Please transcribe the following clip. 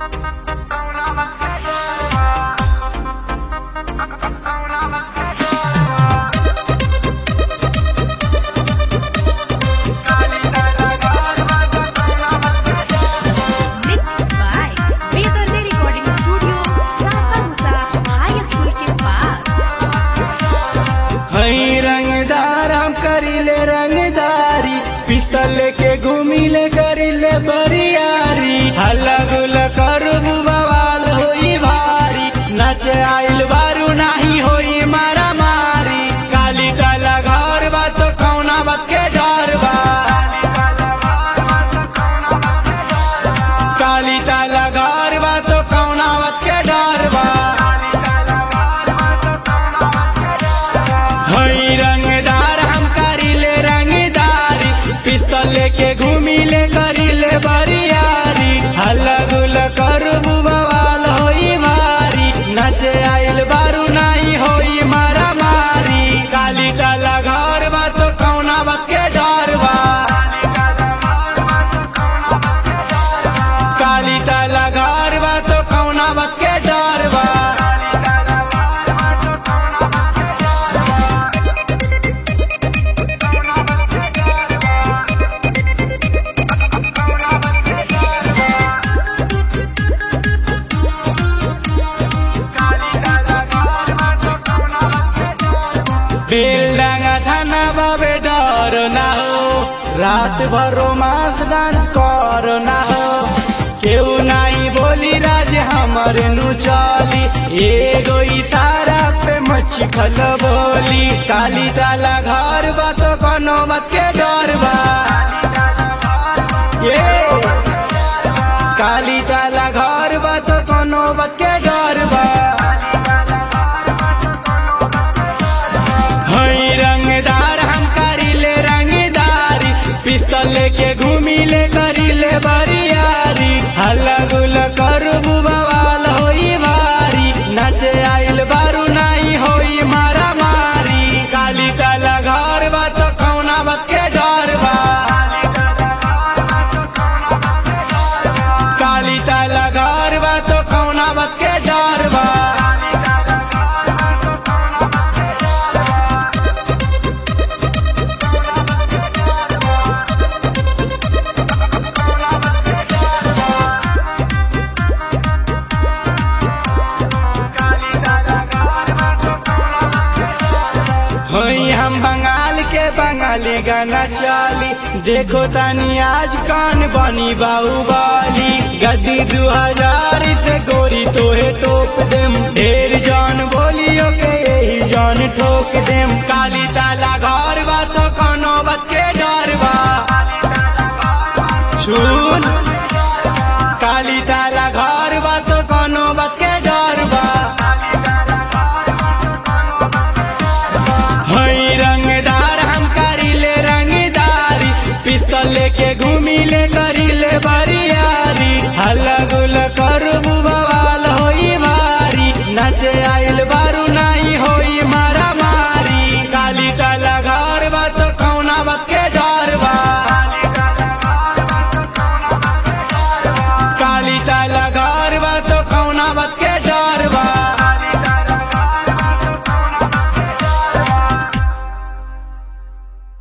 Mixed by Vedante Recording Studio, Safarsa High School के पास हई रंगदार हम करीले रंगदारी पिस्तल लेके घूमिले करीले बरियारी हल्ला गुल्ला करबू बवाल होई भारी नचे आइल बारू नाही होई मारा मारी काली ताला घर बा तो कौना बात के डर बा काली ताला घर बा तो कौना बात के डर बा हई रंगदार हम करीले रंगदारी पिस्तल लेके घूमिले करीले बरियारी हल्ला गुल्ला करबू बवाल होई मारी नचे आइल बारू नाही होई मारा मारी काली ताला घर बा तो कौना बात के डर बा काली ताला घर बा तो कौना बात के डर बा बेलडांगा थाना बाबे डर ना हो रात भर रोमांस डांस कर ना हो केहू नाही बोली राज हमर नु चली एगो इशारा पे मच्छी खल बोली काली ताला घर बा तो कोनो मत के डर बा ये काली ताला घर बा तो कोनो मत के डर बा हई रंगदार हम करीले रंगदारी पिस्तल लेके घूमिले करीले बरियारी हल्ला गुल्ला करबू बवाल होई भारी नचे आइल बारू नाही होई मारा मारी काली ताला घर बा तो कौना बात के डर बा काली ताला घर बा तो कौना बात के डर बा हई हम बंगाल के बंगाली गाना चाली देखो तानी आज कान बनी बाहुबली गद्दी दू हजार से गोरी तोहे टोक देम ढेर जान बोलियो के यही जान ठोक देम काली ताला घर बा तो कोनो बात के डर बा सुन काली ताला घर बा तो कोनो बात के डर बा हई रंगदार हम करीले रंगदारी पिस्तल लेके घूमिले करीले बरियारी हल्ला गुल्ला करबू